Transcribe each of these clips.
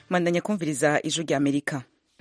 mwandanya kumviriza ijwi rya amerika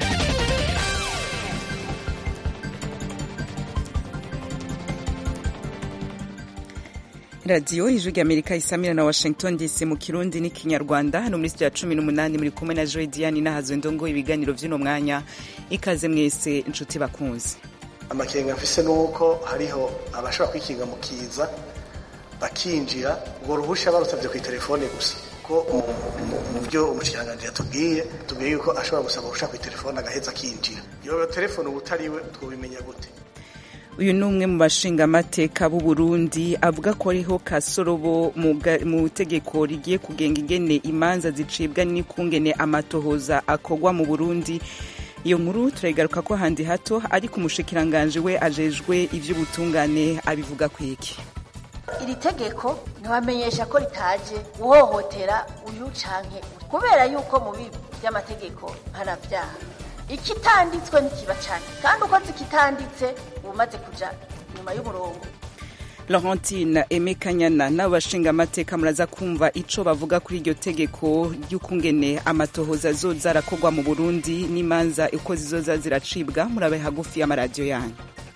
radiyo ijwi rya amerika isamira na washington dc mu kirundi n'ikinyarwanda hano muri studio ya cumi n'umunani muri kumwe na joy diane n'ahazwe ndongo ibiganiro vy'uno mwanya ikaze mwese inshuti bakunzi amakenga mfise nuko hariho abashobora kwikinga mu kiza bakinjira ubwo ruhusha barusabye ku telefone gusa ko mu byo umushikiranganji yatubwiye tubwiye yuko ashobora gusaba uruhusha ku telefone agaheza akinjira iyo telefone uba utariwe twobimenya gute uyu ni umwe mu bashingamateka b'u Burundi avuga ko ariho kasorobo mu tegeko rigiye kugenga ingene imanza zicibwa n'ikungene amatohoza akorwa mu Burundi iyo nkuru turayigaruka ko handi hato ariko umushikiranganje we ajejwe ivy'ubutungane abivuga kwiki iri tegeko ntiwamenyesha ko ritaje guhohotera uyu canke kubera yuko mu bibi by'amategeko mpanavyaha ikitanditswe ntikiba cane kandi ukoze ikitanditse uba umaze kuja inyuma y'umurongo Laurentine Aime Kanyana n'abo bashingamateka muraza kumva ico bavuga kuri iryo tegeko ry'ukungene amatohoza azoza arakorwa mu Burundi n'imanza uko zizoza ziracibwa murabe hagufi y'amaradiyo yanyu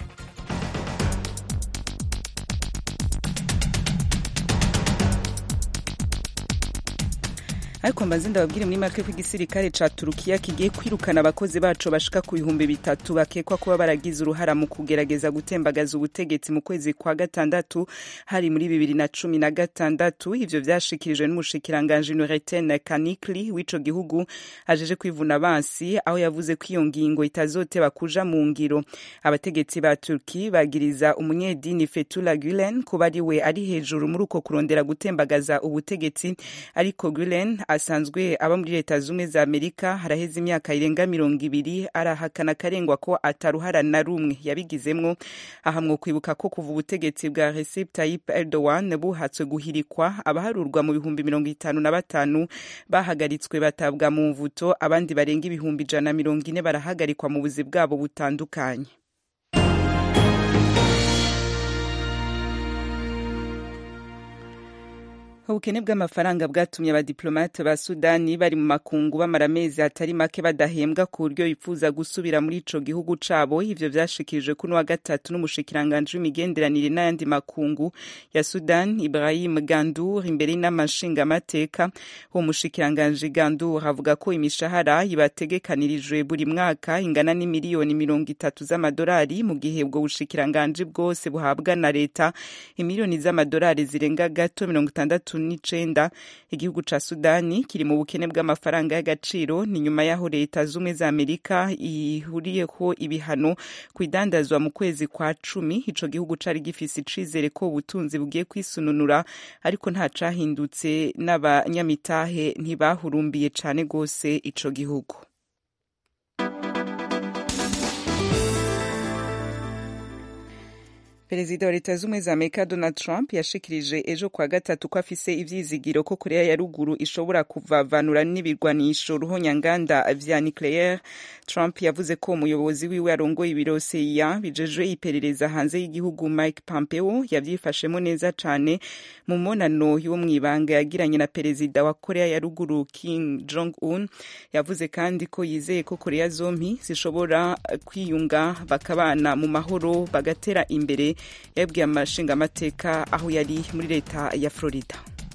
ariko mbanze ndababwire muri make ko igisirikare ca turukiya kigiye kwirukana abakozi baco bashika ku bihumbi bitatu bakekwa kuba baragize uruhara mu kugerageza gutembagaza ubutegetsi mu kwezi kwa gatandatu hari muri bibiri na cumi na gatandatu ivyo vyashikirijwe n'umushikiranganji Nurettin Kanikli w'ico gihugu ajeje kwivuna abansi aho yavuze ko iyo ngingo itazoteba kuja mu ngiro abategetsi ba Turki bagiriza umunyedini Fethullah Gulen kuba ari we ari hejuru muri uko kurondera gutembagaza ubutegetsi ariko Gulen asanzwe aba muri leta zumwe za amerika haraheze imyaka irenga mirongo ibiri arahakana akarengwa ko ataruhara na rumwe yabigizemwo ahamwo kwibuka ko kuva ubutegetsi bwa Recep Tayyip Erdogan buhatswe guhirikwa abaharurwa mu bihumbi mirongo itanu na batanu bahagaritswe batabwa mu mvuto abandi barenga ibihumbi ijana na mirongo ine barahagarikwa mu buzi bwabo butandukanye ubukene bw'amafaranga bwatumye abadiplomate ba sudani bari mu makungu bamara amezi atari make badahembwa ku buryo bifuza gusubira muri ico gihugu cabo ivyo vyashikirijwe kuno wa gatatu n'umushikiranganji w'imigenderanire n'ayandi makungu ya sudan ibrahim gandur imbere y'inamashingamateka uwo mushikiranganji gandur avuga ko imishahara ibategekanirijwe buri mwaka ingana n'imiliyoni mirongo itatu z'amadolari mu gihe ubwo bushikiranganji bwose buhabwa na leta imiliyoni z'amadolari zirenga gato mirongo itandatu n'icenda igihugu ca sudani kiri mu bukene bw'amafaranga y'agaciro ni nyuma y'aho leta z'ubumwe za amerika ihuriyeho ibihano ku idandazwa mu kwezi kwa cumi ico gihugu cari gifise icizere ko ubutunzi bugiye kwisununura ariko nta cahindutse n'abanyamitahe ntibahurumbiye cane gose ico gihugu perezida wa leta z'ubumwe za amerika donald trump yashikirije ejo kwa gatatu ko afise ivyizigiro ko korea ya ruguru ishobora kuvavanura n'ibirwanisho ruhonyanganda vya nucleaire trump yavuze ko umuyobozi wiwe arongoye ibiro cia bijejwe iperereza hanze y'igihugu mike pompeo yavyifashemo neza cane mu monano yo mw'ibanga yagiranye na perezida wa korea ya ruguru kim jong un yavuze kandi ko yizeye ko korea zompi zishobora kwiyunga bakabana mu mahoro bagatera imbere yabwiye amashingamateka aho yari muri leta ya florida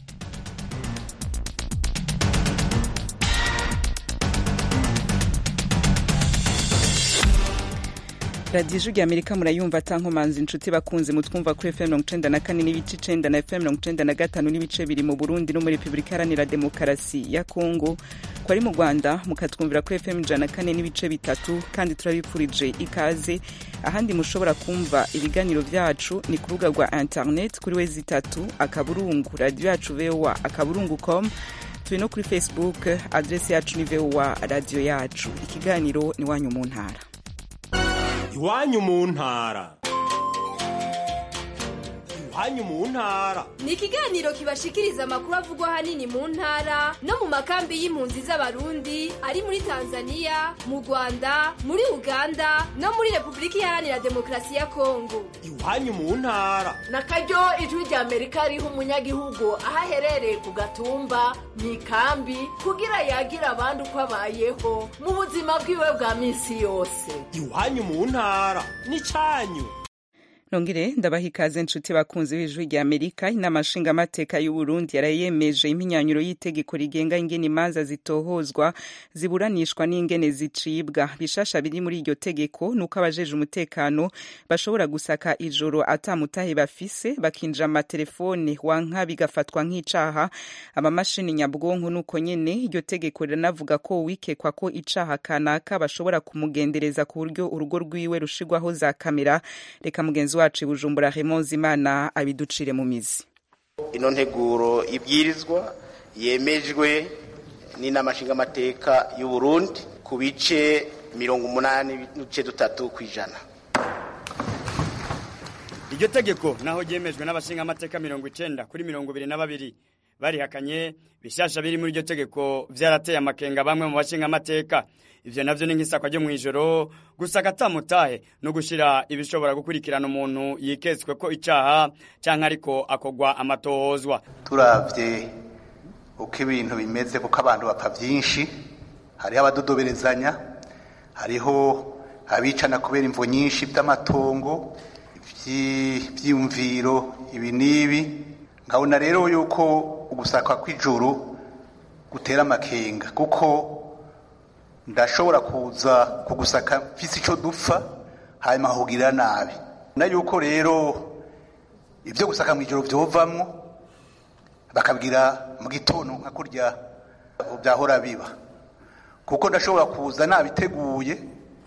radiyo ijwi amerika murayumva atankomanzi inshuti bakunze mutwumva kuri fm mirongo icenda na kane n'ibice icenda na fm mirongo icenda na gatanu n'ibice biri mu burundi no muri repubulika iharanira demokarasi ya kongo ko ari mu rwanda mukatwumvira kuri fm ijana na kane n'ibice bitatu kandi turabipfurije ikaze ahandi mushobora kumva ibiganiro vyacu ni ku rubuga rwa internet kuri wezi itatu akaburungu radiyo yacu voa akaburungu com turi no kuri facebook adresi yacu ni voa radiyo yacu ikiganiro ni wanyu mu ntara iwanyu mu ntara iwanyu mu ntara ni ikiganiro kibashikiriza amakuru avugwa ahanini mu ntara no mu makambi y'impunzi z'abarundi ari muri tanzania mu rwanda muri uganda no muri repubulika iharanira demokarasi ya kongo iwanyu mu ntara na karyo ijwi rya amerika riha umunyagihugu aho aherereye ku gatumba mu ikambi kugira yagira abandi uko abayeho mu buzima bwiwe bwa minsi yose iwanyu mu ntara n'icyanyu nongere ndabaha ikaze nshuti bakunzi b'ijwi rya amerika inama nshingamateka y'uburundi yarayemeje impinyanyuro y'itegeko rigenga ingene imanza zitohozwa ziburanishwa n'ingene zicibwa bishasha biri muri iryo tegeko nuko abajeje umutekano bashobora gusaka ijoro atamutahe bafise bakinjira amatelefone wanka bigafatwa nk'icaha amamashini nyabwonko nuko nyene iryo tegeko riranavuga ko uwikekwa ko icaha kanaka bashobora kumugendereza ku buryo urugo rwiwe rushirwaho za kamera reka mugenzi wacu bujumbura Raymond Zimana abiducire mu mizi ino nteguro ibwirizwa yemejwe n'inama nshingamateka y'u Burundi ku bice mirongo umunani n'ibice dutatu ku ijana iryo tegeko naho ryemejwe n'abashingamateka mirongo icenda kuri mirongo ibiri na babiri barihakanye bishasha biri muri iryo tegeko vyarateye amakenga bamwe mu bashingamateka ivyo navyo ni nk'isakwa ryo mw'ijoro gusaka atamutahe no gushira ibishobora gukurikirana umuntu yiketswe ko icaha canke ariko akogwa amatohozwa turavye uko ibintu bimeze kuko abantu bapfa vyinshi hariho abadodoberezanya hariho abicana kubera imvo nyinshi vy'amatongo vy'imviro ibi n'ibi nkabona rero yuko ugusaka kw'ijuru gutera amakenga kuko ndashobora kuza kugusaka mfise ico dupfa hanyuma nkakugirira nabi na yuko rero ivyo gusaka mw'ijoro vyovamwo bakabwira mu gitondo nka kurya vyahora biba kuko ndashobora kuza nabiteguye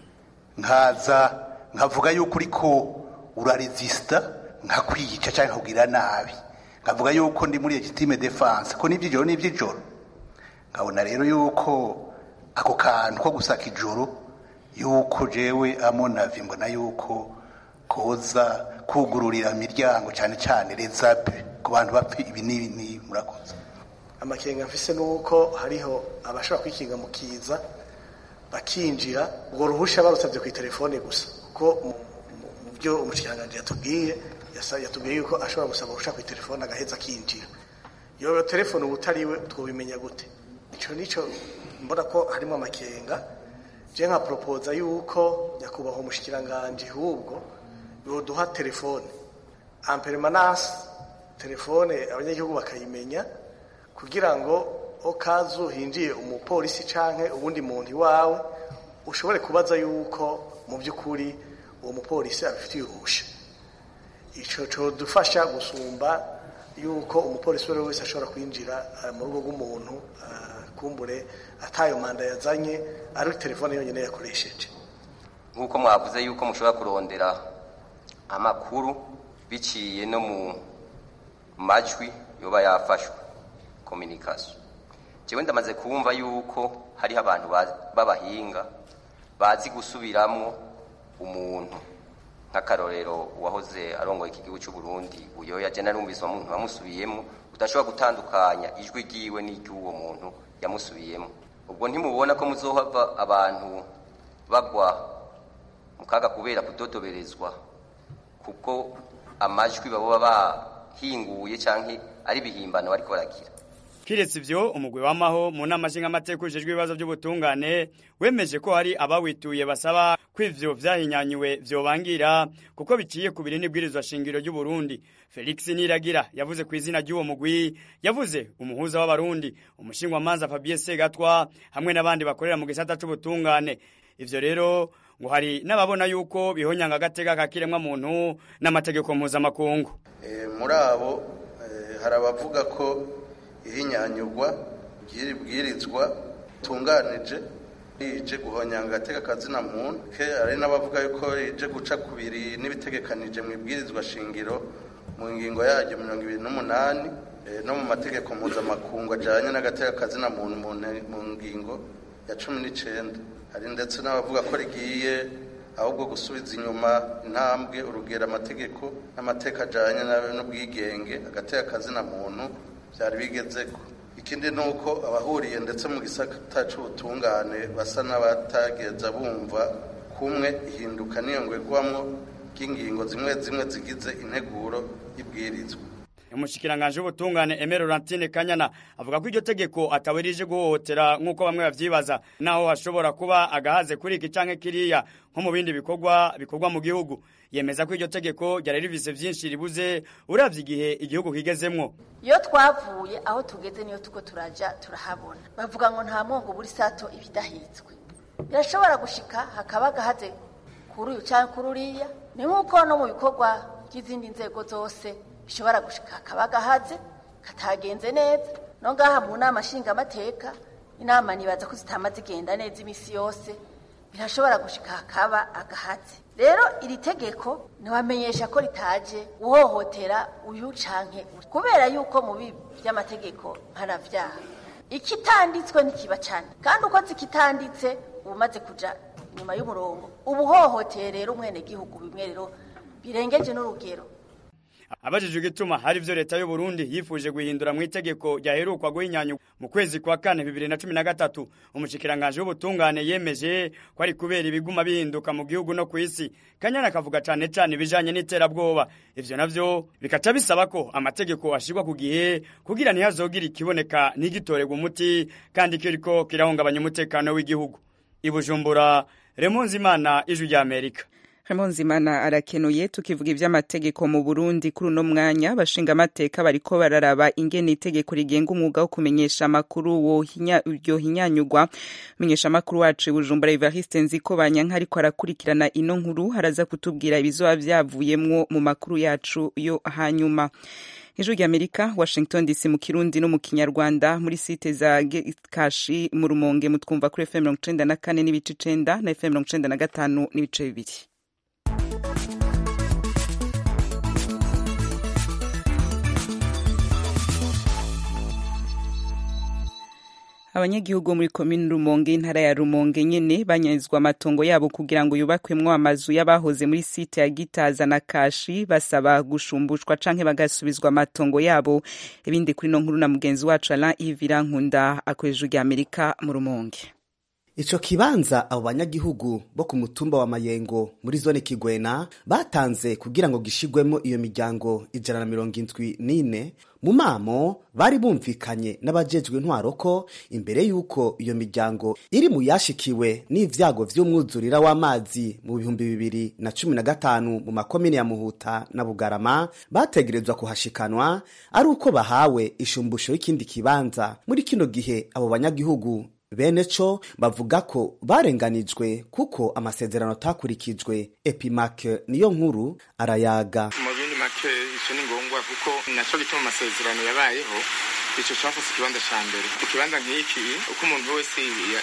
nkaza nkavuga yuko uriko uraresista nkakwica canke nkakugirira nabi nkavuga yuko ndi muri legitime defense ko n'ivy'ijoro n'ivy'ijoro nkabona rero yuko ako kantu ko gusaka ijoro yuko jewe amonavi mbona yuko koza kugururira imiryango cyane cyane rezape ku bantu bapfa ibi n'ibi n'ibi murakoze amakenga mfise nuko hariho abashobora kwikinga mu kiza bakinjira ubwo ruhusha barusabye ku telefone gusa kuko mu byo umushikiranganji yatubwiye yatubwiye yuko ashobora gusaba uruhusha ku telefone agaheza akinjira iyo telefone uba utariwe twubimenya gute icyo nicyo mbona ko harimo amakenga je nka propoza yuko nyakubahwa umushikiranganji ahubwo yoduha telefone ampermanence telefone abanyagihugu bakayimenya kugira ngo okazu hinjiye umupolisi canke ubundi muntu iwawe ushobore kubaza yuko mu by'ukuri uwo mupolisi abifitiye uruhusha ico codufasha gusumba yuko umupolisi uwo wese ashobora kwinjira mu rugo rw'umuntu kumbure atayo manda yazanye ari telefone yonyine yakoresheje nk'uko mwavuze yuko mushobora kurondera amakuru biciye no mu majwi yoba yafashwe kominikasiyo njyewe ndamaze kumva yuko hariho abantu b'abahinga bazi gusubiramwo umuntu nk'akarorero uwahoze arongoye iki gihugu cy'u Burundi uyo yaje narumvise umuntu wamusubiyemo udashobora gutandukanya ijwi ryiwe n'iry'uwo muntu yamusubiyemo ubwo ntimubona ko muzohava abantu bagwa mu kaga kubera kudodoberezwa kuko amajwi baba bahinguye cyangwa ari ibihimbano bariko baragira kiretse ivyo umugwi w'amaho mu nama nshingamateka ujejwe ibibazo by'ubutungane wemeje ko hari abawituye basaba ko ivyo vyahinyanyuwe vyobangira kuko biciye ku biri n'ibwirizwa shingiro ry'u Burundi Felix Niragira yavuze ku izina ry'uwo mugwi yavuze umuhuza w'abarundi umushingwamanza Fabien Segatwa hamwe n'abandi bakorera mu gisata c'ubutungane ivyo rero ngo hari n'ababona yuko bihonyanga agateka kakiremwa muntu n'amategeko mpuzamakungu e, muri abo e, hari abavuga ko ihinyanyurwa ry'ibwirizwa tunganije rije guhonyanga agateka kazina muntu ke hari n'abavuga yuko rije guca kubiri n'ibitegekanije mu ibwirizwa shingiro mu ngingo yaryo mirongo ibiri n'umunani no mu mategeko mpuzamakungu ajyanye n'agateka kazina muntu mu ngingo ya cumi n'icenda hari ndetse n'abavuga ko rigiye ahubwo gusubiza inyuma intambwe urugero amategeko n'amateka ajyanye n'ubwigenge agateka akazina muntu byari bigezeko ikindi ni uko abahuriye ndetse mu gisata cy'ubutungane basa n'abatageza bumva kumwe ihinduka n'iyongwegwamo ry'ingingo zimwe zimwe zigize integuro y'ibwirizwa umushikiranganje w'ubutungane Emero Laurentine Kanyana avuga ko iryo tegeko atawe rije guhohotera nk'uko bamwe bavyibaza naho hashobora kuba agahaze kuri iki canke kiriya nko mu bindi bikorwa bikorwa mu gihugu yemeza ko iryo tegeko ryari rivise vyinshi ribuze uravye igihe igihugu kigezemwo iyo twavuye aho tugeze niyo tuko turaja turahabona bavuga ngo nta mwongo buri sato ibidahitswe birashobora gushika hakaba agahaze kuri uyu canke kuri uriya ni nk'uko no mu bikorwa by'izindi nzego zose bishobora gushika hakaba agahaze katagenze neza no ngaha mu nama nshingamateka inama nibaza ko zitama zigenda neza iminsi yose birashobora gushika hakaba agahaze rero iri tegeko ntiwamenyesha ko ritaje uhohotera uyu canke uri kubera yuko mu bibi by'amategeko mpanavyaha ikitanditswe ntikiba cane kandi uko zikitanditse uba umaze kuja inyuma y'umurongo uba uhohoteye rero umwenegihugu bimwe rero birengeje n'urugero abajijwe igituma hari ivyo leta y'u Burundi yifuje guhindura mu itegeko ryaherukwa guhinyanya mu kwezi kwa kane bibiri na cumi na gatatu umushikiranganje w'ubutungane yemeje ko ari kubera ibiguma bihinduka mu gihugu no kw'isi kanyana akavuga cane cane ibijanye n'iterabwoba ivyo navyo bikaca bisaba ko amategeko ashirwa ku gihe kugira ntihazogira ikiboneka ntigitorerwe umuti kandi kiriko kirahungabanya umutekano w'igihugu ibujumbura remonzi imana ijwi rya amerika Nzimana arakenuye tukivuga iby'amategeko mu Burundi kuri uno mwanya bashinga amateka bariko bararaba ingene itegeko rigenga umwuga wo kumenyesha amakuru yohinyanyugwa menyesha amakuru wacu Bujumbura Evariste Nziko Banyanka ariko arakurikirana ino nkuru haraza kutubwira ibizoba vyavuyemwo mu makuru yacu yo hanyuma ijwi ry'amerika washington dc mu kirundi no mu kinyarwanda muri site za kashi mu rumonge mutwumva kuri fm mirongo icenda na kane n'ibice icenda na fm mirongo icenda na gatanu n'ibice bibiri abanyagihugu muri komini rumonge intara ya rumonge nyene banyazwa amatongo yabo kugira ngo yubakwemwo amazu y'abahoze muri site ya gitaza na kashi basaba gushumbushwa canke bagasubizwa amatongo yabo ibindi kuri no nkuru na mugenzi wacu Alain Ivira Nkunda akoresha rya Amerika mu rumonge Ico kibanza abo banyagihugu bo ku mutumba wa Mayengo muri zone Kigwena batanze kugira ngo gishigwemo iyo miryango ijana na mirongo indwi n'ine mu mamo bari bumvikanye n'abajejwe intwaro ko imbere y'uko iyo miryango iri mu yashikiwe n'ivyago vy'umwuzurira w'amazi mu bihumbi bibiri na cumi na gatanu mu makomine ya Muhuta na Bugarama bategerezwa kuhashikanwa ari uko bahawe ishumbusho y'ikindi kibanza muri kino gihe abo banyagihugu bene co bavuga ko barenganijwe kuko amasezerano atakurikijwe epimake niyo nkuru arayaga mu bindi make ico ni ngombwa kuko naco gituma amasezerano yabayeho ico cafuse ikibanza ca mbere ikibanza nk'iki uko umuntu wese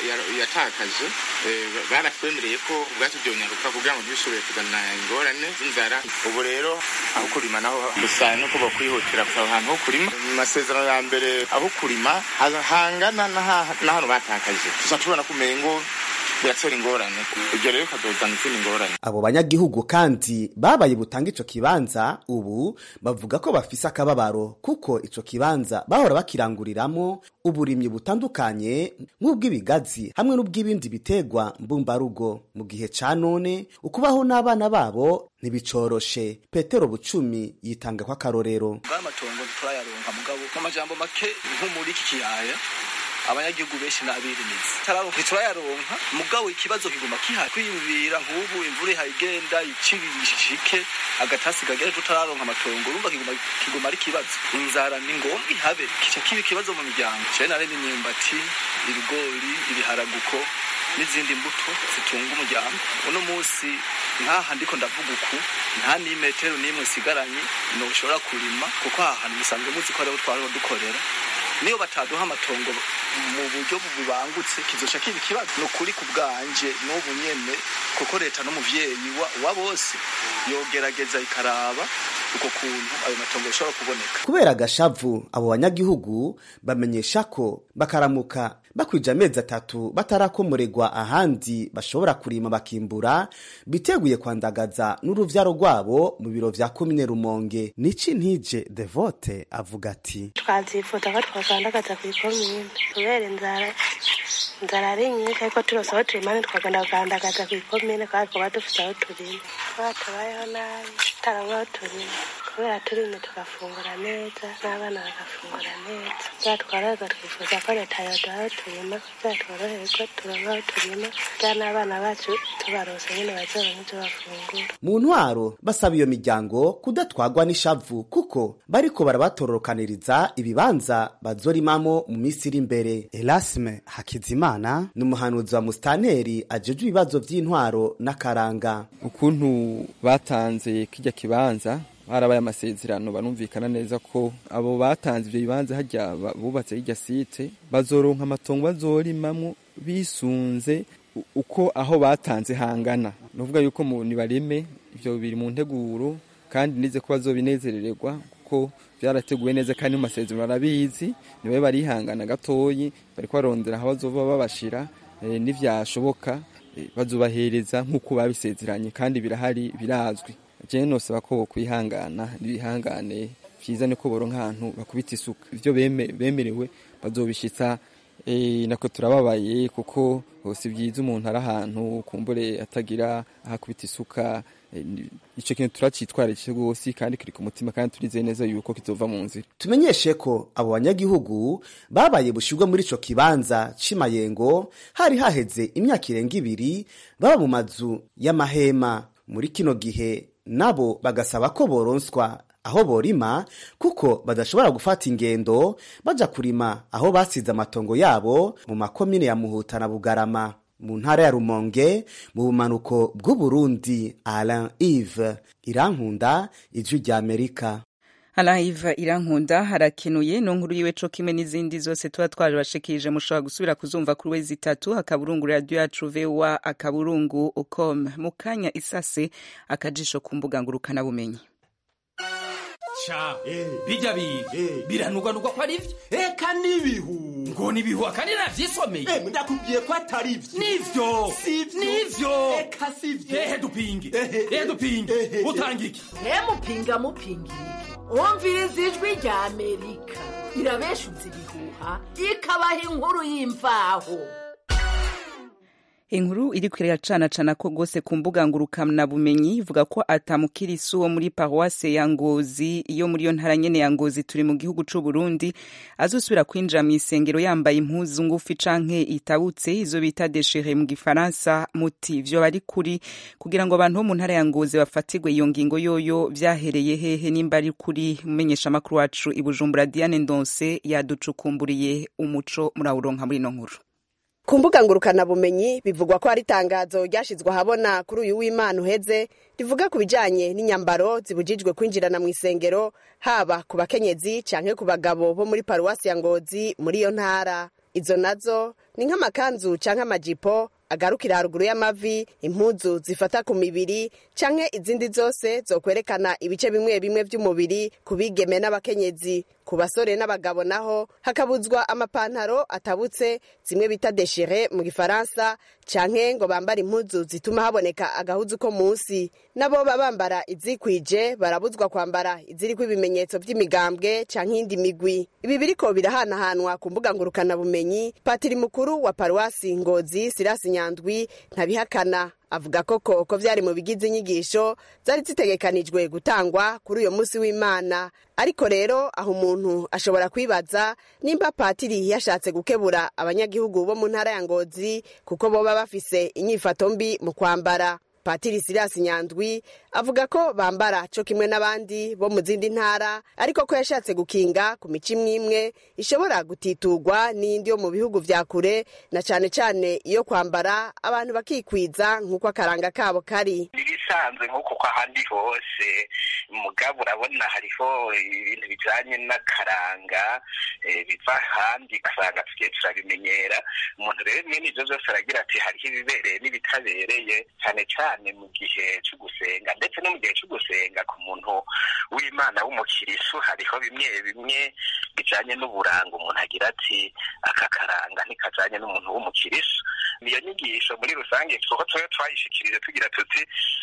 yatakaje baratwemereye ko ubwacu vyonyaruka kugira ngo ntibishobore kuzana ingorane z'inzara ubu rero aho kurima naho gusa nuko bokwihutira kusaba ahantu ho kurima mu masezerano ya mbere aho kurima hangana n'ahantu batakaje tuza tubona ko umengo biratera ingorane ibyo rero bikazozana izindi ngorane abo banyagihugu kandi babaye butanga ico kibanza ubu bavuga ko bafise akababaro kuko ico kibanza bahora bakiranguriramo uburimyi butandukanye nk'ubw'ibigazi hamwe n'ubw'ibindi bitegwa mbumbarugo mu gihe ca none ukubaho n'abana babo ntibicoroshe petero bucumi yitanga ko akarorero bw'amatongo ntiturayaronka mugabo n'amajambo make nko muri iki kiyaya abanyagihugu benshi n'abirimizi ntiturayaronka mugabo ikibazo kiguma kihari kwiyumvira nk'ubu imvura ihagenda icishike agatasi kagera tutararonka amatongo urumva kiguma ari ikibazo inzara ni ngombwa ihabe kica kiba ikibazo mu miryango cene narene imyumbati ibigori ibiharaguko n'izindi mbuto zitunga umuryango uno munsi nkaha ndiko ndavuga uku nta n'imetero n'imwe isigaranye noshobora kurima kuko aha hantu musanzwe muzi ko ariho twariho dukorera niyo bataduha amatongo mu buryo bubangutse kizoca kiba ikibazo ni ukuri ku bwanje n'ubu nyene kuko leta n'umuvyeyi wa, wa bose yogerageza ikaraba uko kuntu ayo matongo ashobora kuboneka kubera agashavu abo banyagihugu bamenyesha ko bakaramuka bakwije amezi atatu batarakomoregwa ahandi bashobora kurima bakimbura biteguye kwandagaza n'uruvyaro rwabo mu biro vya komine rumonge nici ntije devote avuga ati twazifuza ko twakandagaza ku ikomine kubera inzara inzara ari nyinshi ariko turose aho turimane twagenda kugandagaza ku ikomine kandi twaba dufite aho turima twaba tubayeho nabi tutaronka aho turima kubera turimye tugafungura neza n'abana bagafungura neza byatwaraga twifuza ko leta yoduha aho turima kugira tworohere ko turonka aho turima kugira n'abana bacu tubarose nyine bazoronka ibyo bafungura mu ntwaro basaba iyo miryango kudatwagwa n'ishavu kuko bariko barabatororokaniriza ibibanza bazorimamo mu minsi iri imbere elasme hakizimana ni umuhanuzi wa musitanteri ajejwe ibibazo vy'intwaro n'akaranga ukuntu batanze kirya kibanza harabaye amasezerano barumvikana neza ko abo batanze ivyo bibanza harya bubatse hirya site bazoronka amatongo bazorimamwo bisunze uko aho batanze hangana nuvuga yuko mu nibareme ivyo biri mu nteguro kandi nize ko bazobinezerererwa kuko byarateguwe neza kandi mu masezerano barabizi nibabe barihangana gatoyi bariko barondera aho bazova babashira e, nivyashoboka e, bazobahereza nk'uko babisezeranye kandi birahari birazwi jewe nosaba ko bokwihangana nibihangane vyiza niko boronka ahantu bakubita isuka ivyo bemerewe bazobishitsa e, nako turababaye kuko si vyiza umuntu ari ahantu kumbure atagira ahakubita isuka ico kintu turacitwarije rwose kandi kiri ku mutima kandi turizeye neza yuko kizova mu nzira tumenyeshe ko abo banyagihugu babaye bushirwe muri ico kibanza c'imayengo hari haheze imyaka irenga ibiri baba mu mazu y'amahema muri kino gihe nabo bagasaba ko boronswa aho borima kuko badashobora gufata ingendo baja kurima aho basize amatongo yabo mu makomine ya muhuta na bugarama mu ntara ya rumonge mu bumanuko bw'uburundi alain ive irankunda ijwi rya amerika Alaiva irankunda harakenuye no nkuru yiwe co kimwe n'izindi zose tuba twarabashikirije mushobora gusubira kuzumva kuri wezi itatu akaburungu radio yacu VOA akaburungu ucom mu kanya isase akajisho ku mbuga ngurukana bumenyi ca bijya biga biranugwanugwa ko ari vyo eka n'ibihu ngo nibihu akandi navyisomeye ndakubwiye ko atari vyo nivyo nivyo eka sivyo ehe dupinge ehe dupinge utanga iki mupinga mupinga umviriza ijwi rya amerika irabeshutse ibihuha ikabaha inkuru y'imvaho inkuru iriko iracanacana ko gose ku mbuga ngurukana bumenyi ivuga ko atamukirisu wo muri paruwase ya ngozi iyo muri yo ntara nyene ya ngozi turi mu gihugu c'u Burundi azosubira kwinjira mu isengero yambaye impuzu ngufi canke itabutse izo bita déchiré mu gifaransa muti vyo bari kuri kugira ngo abantu bo mu ntara ya ngozi bafatirwe iyo ngingo yoyo vyahereye hehe nimba ari kuri mumenyesha makuru wacu i Bujumbura Diane Ndonse yaducukumburiye umuco murawuronka muri no nkuru ku mbuga ngurukanabumenyi bivugwa ko hari itangazo ryashyizwe ahabona kuri uyu w'imana uheze rivuga ku bijyanye n'inyambaro zibujijwe kwinjirana mu isengero haba ku bakenyezi cyangwa ku bagabo bo muri paruwasi ya ngozi muri iyo ntara izo nazo ni nk'amakanzu cyangwa amajipo agarukira haruguru y'amavi impuzu zifata ku mibiri canke izindi zose zokwerekana ibice bimwe bimwe vy'umubiri ku bigeme n'abakenyezi ku basore n'abagabo naho hakabuzwa amapantaro atabutse zimwe bita deshire mu gifaransa canke ngo bambare impuzu zituma haboneka agahuzu ko munsi nabo babambara izikwije barabuzwa kwambara iziriko ibimenyetso vy'imigambwe canke iyindi migwi ibi biriko birahanahanwa ku mbuga ngurukanabumenyi patiri mukuru wa paruwasi ngozi sirasi nyandwi ntabihakana avuga koko ko vyari mu bigize inyigisho zari zitegekanijwe gutangwa kuri uyo munsi w'imana ariko rero aho umuntu ashobora kwibaza nimba patiri yashatse gukebura abanyagihugu bo mu ntara ya ngozi kuko boba bafise inyifato mbi mu kwambara patiri sirasi nyandwi avuga ko bambara co kimwe n'abandi bo mu zindi ntara ariko ko yashatse gukinga ku mico imwe imwe ishobora gutiturwa n'indi yo mu bihugu vya kure na cane cane iyo kwambara abantu bakikwiza nk'uko akaranga kabo kari ibisanzwe nk'uko ko ahandi hose mugabo urabona hariho ibintu bijanye n'akaranga biva ahandi ugasanga tugiye turabimenyera umuntu rero mwene ivyo vyose aragira ati hariho ibibereye n'ibitabereye cyane cyane mu gihe cyo gusenga ndetse no mu gihe cyo gusenga ku muntu w'imana w'umukirisu hariho bimwe bimwe bijanye n'uburanga umuntu agira ati aka karanga ntikajanye n'umuntu w'umukirisu niyo nyigisho muri rusange kuko tuba twayishikirije tugira tuti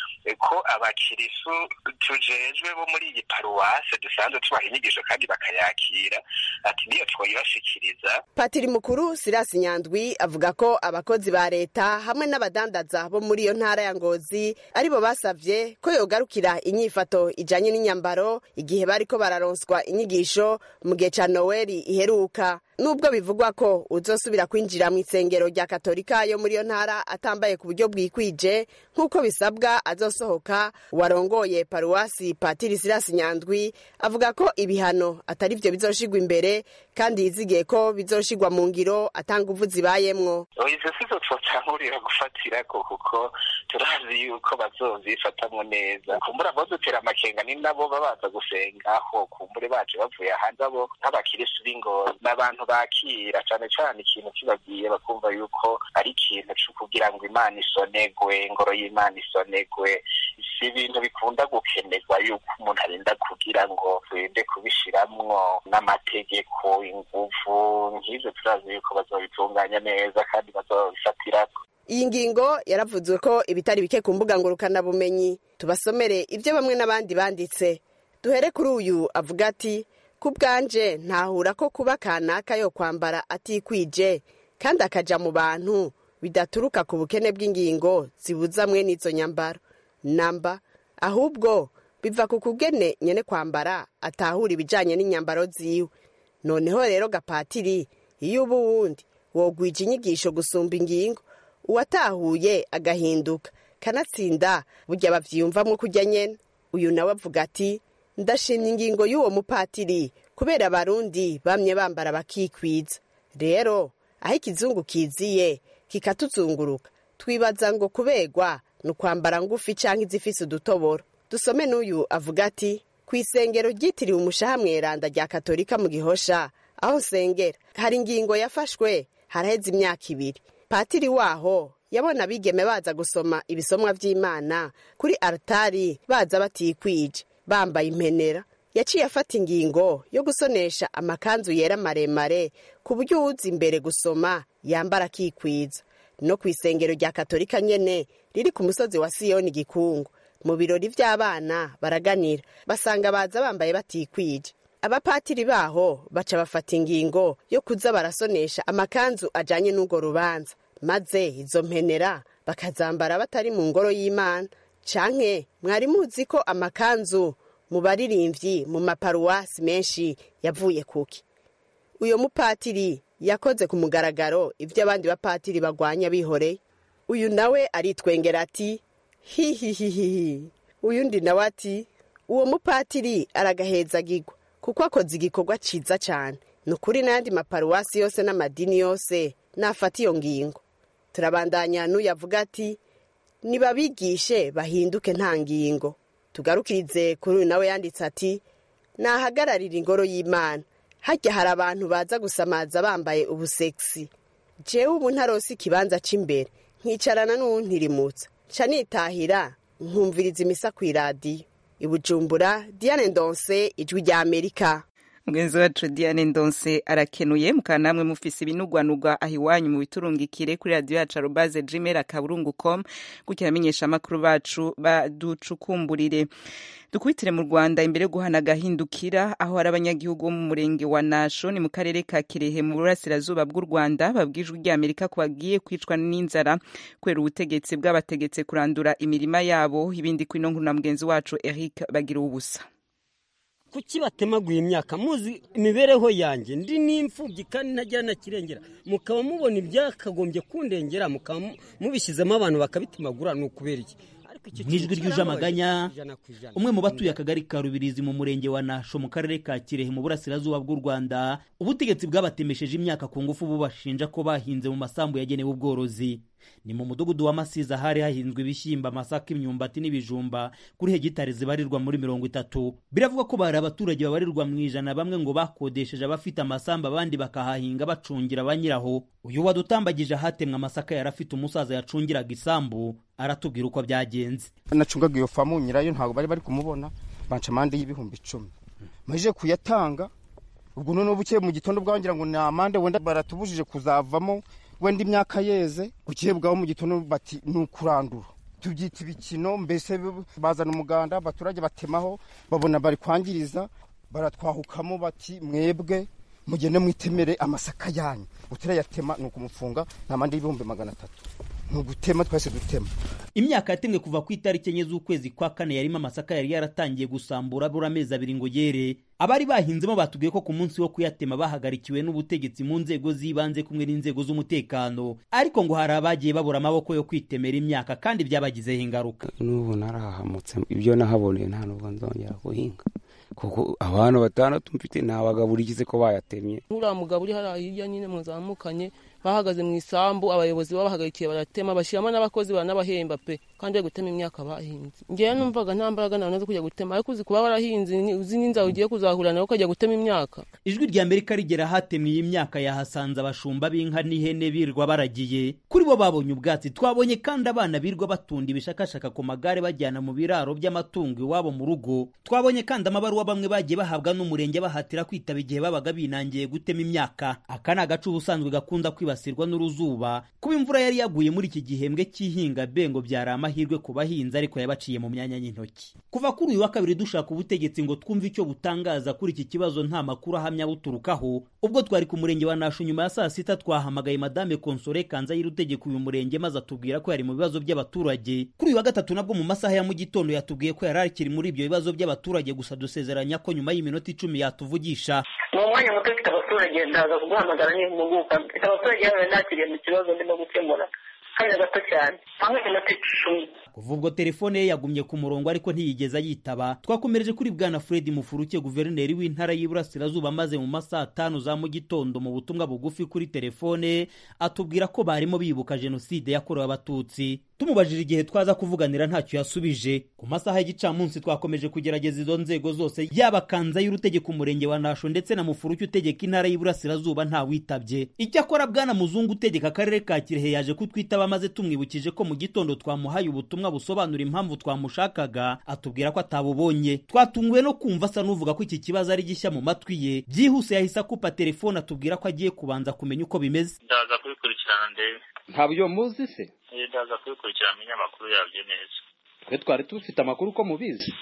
ko abakirisu tujejwe bo muri iyi paruwase dusanzwe tubaha inyigisho kandi bakayakira ati niyo twoyibashikiriza patiri mukuru sirasi nyandwi avuga ko abakozi ba leta hamwe n'abadandaza bo muri iyo ntara ya ngozi aribo basavye ko yogarukira inyifato ijanye n'inyambaro igihe bariko bararonswa inyigisho mu gihe ca noweli iheruka nubwo bivugwa ko uzosubira kwinjira mu isengero rya katolika yo muri iyo ntara atambaye ku buryo bwikwije nk'uko bisabwa azosohoka warongoye paruwasi patiri sirasi nyandwi avuga ko ibihano atari vyo bizoshigwa imbere kandi yizigiye ko bizoshigwa mu ngiro atanga uvu zibayemwo izo sizo twotangurira gufatirako kuko turazi yuko bazovyifatamwo neza kumbura abadutera amakenga ni nabo babaza gusengaho kumbure baje bavuye hanze abo nk'abakirisu b'ingozi n'abantu bakira cane cane ikintu kibagiye bakumva yuko ari ikintu co kugira ngo imana isonegwe ingoro y'imana isonegwe si ibintu bikunda gukenerwa yuko umuntu arinda kugira ngo turinde kubishiramwo n'amategeko inguvu nk'ivyo turazi yuko bazobitunganya neza kandi bazobifatirako iyi ngingo yaravuzwe ko ibitari bike ku mbuga ngurukanabumenyi tubasomere ibyo bamwe n'abandi banditse duhere kuri uyu avuga ati ku bwanje ntahura ko kuba kanaka yo kwambara atikwije kandi akaja mu bantu bidaturuka ku bukene bw'ingingo zibuza mwene izo nyambaro namba ahubwo biva ku kugene nyene kwambara atahura ibijanye n'inyambaro ziwe noneho rero gapatiri iyo uba uwundi wogwija inyigisho gusumba ingingo uwatahuye agahinduka kanatsinda burya bavyiyumvamwo kurya nyene uyu nawe avuga ati ndashimye ingingo y'uwo mupatiri kubera abarundi bamye bambara bakikwiza rero aho ikizungu kiziye kikatuzunguruka twibaza ngo kubegwa ni ukwambara ngufi canke izifise udutoboro dusome n'uyu avuga ati ku isengero ryitiriwe umushaha mweranda rya katolika mu gihosha aho nsengera hari ingingo yafashwe haraheze imyaka ibiri patiri waho yabona abigeme baza gusoma ibisomwa vy'imana kuri altari baza batikwije bambaye impenera yaciye afata ingingo yo gusonesha amakanzu yera maremare ku buryo uwuza imbere gusoma yambara akikwiza no ku isengero rya katolika nyene riri ku musozi wa siyoni gikungu mu birori vy'abana baraganira basanga baza bambaye batikwije abapatiri baho baca bafata ingingo yo kuza barasonesha amakanzu ajanye n'urwo rubanza maze izo mpenera bakazambara batari mu ngoro y'imana canke mwari muzi ko amakanzu mu baririmbyi mu maparuwasi menshi yavuye kuki uyo mupatiri yakoze ku mugaragaro ibyo abandi bapatiri bagwanya bihoreye uyu nawe aritwengera ati hihihihihi uyundi nawe ati uwo mupatiri aragahezagirwa kuko akoze igikorwa ciza cane ni ukuri n'ayandi maparuwasi yose n'amadini yose nafata iyo ngingo turabandanya n'uyu avuga ati nibabigishe bahinduke nta ngingo tugarukirize kuri uyu nawe yanditse ati nahagararira ingoro y'imana hajya hari abantu baza gusamaza bambaye ubusegisi jewe ubu ntarose ikibanza c'imbere nkicarana n'uwuntirimutsa nca nitahira nkumviriza imisa ku iradiyo ibujumbura diane ndonse ijwi rya amerika mugenzi wacu diane ndonse arakenuye mukaba namwe mufise ibinugwanugwa aho iwanyu mu biturungikire kuri radiyo yacu arobaze gmail akaburungu com gutyo abamenyesha amakuru bacu baducukumburire dukubitire mu rwanda imbere yo guhana agahindukira aho hari abanyagihugu bo mu murenge wa nasho ni mu karere ka kirehe mu burasirazuba bw'u rwanda babwijwe ry'amerika ko bagiye kwicwa n'inzara kubera ubutegetsi bw'abategetse kurandura imirima yabo ibindi kuri ino nkuru na mugenzi wacu eric bagira ubusa kuki batemaguye imyaka muzi imibereho yanjye ndi n'imfubyi kandi ntajya na kirengera mukaba mubona ibyakagombye kundengera mukaba mubishyizemo abantu bakabitemagura ni ukubera iki icyo mu ijwi kintu ryuje amaganya ijana ku ijana. umwe mu batuye akagari ka rubirizi mu murenge wa nasho mu karere ka kirehe mu burasirazuba bw'u rwanda ubutegetsi bwabatemesheje imyaka ku ngufu bubashinja ko bahinze mu masambu yagenewe ubworozi ni mu mudugudu wa masiza hari hahinzwe ibishyimbo amasaka imyumbati n'ibijumba kuri hegitari zibarirwa muri mirongo itatu biravugwa ko bari abaturage babarirwa mu ijana bamwe ngo bakodesheje abafite amasambu abandi bakahahinga bacungira ba nyiraho uyu wadutambagije ahatemwe amasaka yari afite umusaza yacungiraga isambu aratubwira uko byagenze nacungaga iyo famu nyirayo ntabwo bari bari kumubona banca amande y'ibihumbi icumi maze kuyatanga ubwo noneho bukeye mu gitondo bwangira ngo ni amande wenda baratubujije kuzavamo wenda imyaka yeze bukeye bwaho mu gitondo bati ni ukurandura tubyita ibikino mbese bazana umuganda abaturage batemaho babona bari kwangiriza baratwahukamo bati mwebwe mugende mwitemere amasaka yanyu utarayatema ni ukumufunga nta mande y'ibihumbi magana atatu ni ugutema twese dutema imyaka yatemwe kuva ku itariki enye z'ukwezi kwa kane yarimo amasaka yari yaratangiye gusambura abura amezi abiri ngo yere abari bahinzemo batubwiye ko ku munsi wo kuyatema bahagarikiwe n'ubutegetsi mu nzego z'ibanze kumwe n'inzego z'umutekano ariko ngo hari abagiye babura amaboko yo kwitemera imyaka kandi byabagizeho ingaruka n'ubu narahahamutse ibyo nahaboneye nta nubwo nzongera guhinga kuko abantu batandatu mfite ntabagaburikize ko bayatemye uriya mugabo uri hariya hirya nyine muzamukanye bahagaze mu isambu abayobozi babahagarikiye baratema bashyiramo n'abakozi baranabahemba pe kandi bari gutema imyaka bahinze ngewe numvaga nta mbaraga nawe zo kujya gutema ariko uzi kuba warahinze uzi n'inzara ugiye kuzahura nawe ukajya gutema imyaka ijwi rya amerika rigera hatemwe iyi myaka yahasanze abashumba b'inka n'ihene birwa baragiye kuri bo babonye ubwatsi twabonye kandi abana birwa batunda ibishakashaka ku magare bajyana mu biraro by'amatungo iwabo mu rugo twabonye kandi amabaruwa bamwe bagiye bahabwa n'umurenge bahatira kwitaba igihe babaga binangiye gutema imyaka aka ni agace ubusanzwe gakunda kwibasirwa n'uruzuba kuba imvura yari yaguye muri iki gihembwe cy'ihinga bengo byari amahirwe ku bahinzi ariko yabaciye mu myanya y'intoki kuva kuri uyu wa kabiri dushaka ubutegetsi ngo twumve icyo butangaza kuri iki kibazo nta makuru ahamya buturukaho ubwo twari ku murenge wa nasho nyuma ya saa sita twahamagaye madame konsore kanza y'urutegeko uyu murenge maze atubwira ko yari mu bibazo by'abaturage kuri uyu wa gatatu nabwo mu masaha ya mu gitondo yatubwiye ko yari akiri muri ibyo bibazo by'abaturage gusa dusezeranya ko nyuma y'iminota icumi yatuvugisha ni umwanya muto ufite abaturage ndaza kuguhamagara n'impuguka mfite abaturage yawe nakiriye mu kibazo ndimo gukemura kanya gato cyane hamwe iminota icumi kuva ubwo telefone ye yagumye ku murongo ariko ntiyigeze ayitaba twakomereje kuri bwana fred mufuruke guverineri w'intara y'iburasirazuba maze mu masaha atanu za mu gitondo mu butumwa bugufi kuri telefone atubwira ko barimo bibuka jenoside yakorewe abatutsi tumubajije igihe twaza kuvuganira ntacyo yasubije ku masaha y'igicamunsi twakomeje kugerageza izo nzego zose yaba kanza y'urutegeka umurenge wa nasho ndetse na mufuruke utegeka intara y'iburasirazuba ntawitabye icyakora bwana muzungu utegeka akarere ka kirehe yaje kutwitaba maze tumwibukije ko mu gitondo twamuhaye ubutumwa busobanura impamvu twamushakaga atubwira ko atabubonye twatunguwe no kumva asa n'uvuga ko iki kibazo ari gishya mu matwi ye byihuse yahise akupa telefone atubwira ko agiye kubanza kumenya uko bimeze ndaza kubikurikirana ndebe ntabyo muzi se Eh, ndaza kubikurikirana amenye amakuru yabyo neza twe twari dufite amakuru ko mubizi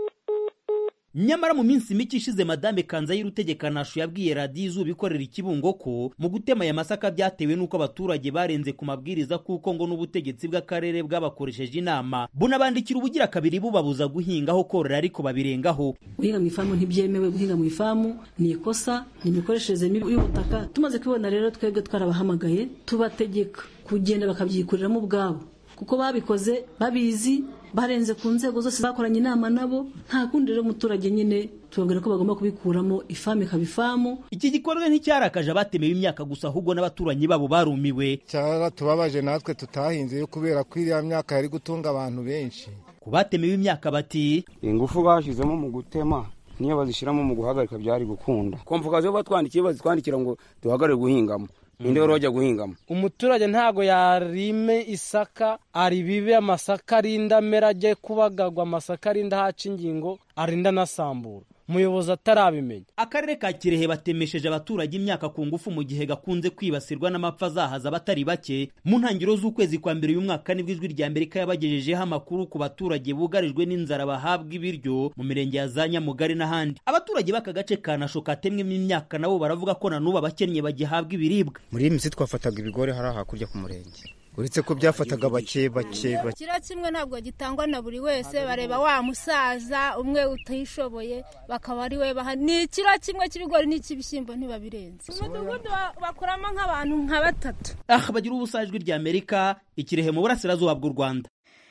nyamara mu minsi mike ishize madame kanza y'urutegeka nasho yabwiye radiyo izuba ikorera ikibungo ko mu gutema aya masaka byatewe n'uko abaturage barenze ku mabwiriza kuko ngo n'ubutegetsi bw'akarere bwabakoresheje inama bunabandikira ubugira kabiri bubabuza guhingaho korora ariko babirengaho guhinga mu ifamu ntibyemewe guhinga mu ifamu ni ikosa ni imikoreshereze mibi y'ubutaka tumaze kubibona rero twebwe twarabahamagaye tubategeka kugenda bakabyikuriramo ubwabo kuko babikoze babizi barenze ku nzego zose bakoranye inama nabo nta kundi rero umuturage nyine tubabwira ko bagomba kubikuramo ifamu ikaba ifamu iki gikorwa nticyarakaje abatemewe imyaka gusa ahubwo n'abaturanyi babo barumiwe tubabaje natwe tutahinze kubera ko iriya myaka yari gutunga abantu benshi ku batemewe imyaka bati ingufu bashyizemo mu gutema niyo bazishyiramo mu guhagarika byari gukunda komvukaziyo batwandikiye bazitwandikira ngo duhagarare guhingamo ninde wari wajya guhingamo umuturage ntago yarime isaka aribibe amasaka arinda amera ajye kubagagwa amasaka arinda haca ingingo arinda anasambura umuyobozi atarabimenya akarere ka kirehe batemesheje abaturage imyaka ku ngufu mu gihe gakunze kwibasirwa n'amapfa azahaza abatari bake mu ntangiriro z'ukwezi kwa mbere uyu mwaka nibwo ijwi rya amerika yabagejejeho amakuru ku baturage bugarijwe n'inzara bahabwa ibiryo mu mirenge ya za nyamugari n'ahandi abaturage b'aka gace ka nasho katemwemo imyaka nabo baravuga ko na n'ubu abakennye bagihabwa ibiribwa muri iyi minsi twafataga ibigori hariya hakurya ku murenge uretse ko byafataga bake bake bake kiro kimwe ntabwo gitangwa na buri wese bareba wa musaza umwe utishoboye bakaba ari we baha ni ikiro kimwe cy'ibigori n'icy'ibishyimbo ntibabirenze umudugudu bakuramo nk'abantu nka batatu ah bagira ubusa ijwi rya amerika ikirehe mu burasirazuba bw'u rwanda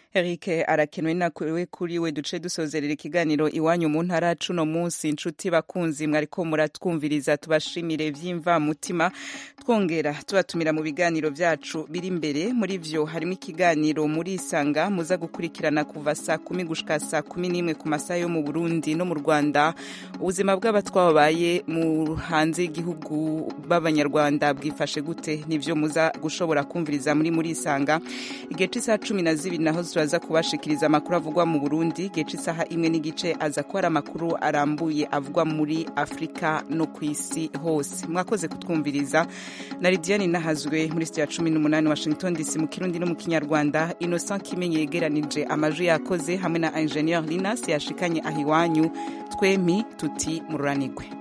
Eric arakenewe nawe kuri we duce dusozerera ikiganiro iwanyu mu ntara cuno munsi inshuti bakunzi mwariko muratwumviriza tubashimire vy'imva mutima twongera tubatumira mu biganiro vyacu biri imbere muri vyo harimo ikiganiro muri isanga muza gukurikirana kuva saa kumi gushika saa kumi n'imwe ku masaha yo mu Burundi no mu Rwanda ubuzima bw'abatwabaye mu hanze y'igihugu b'abanyarwanda bwifashe gute nivyo muza gushobora kumviriza muri muri isanga igihe c'isaha cumi na zibiri naho turaza kubashikiriza amakuru avugwa mu Burundi igihe c'isaha imwe n'igice aza ko ari amakuru arambuye avugwa muri Afurika no ku isi hose mwakoze kutwumviriza na Lidiane Nahazwe muri studio ya cumi n'umunani Washington DC mu Kirundi no mu Kinyarwanda Innocent Kimenye yegeranije amajwi yakoze hamwe na Ingenieur Linas yashikanye ahiwanyu twemi tuti mururanigwe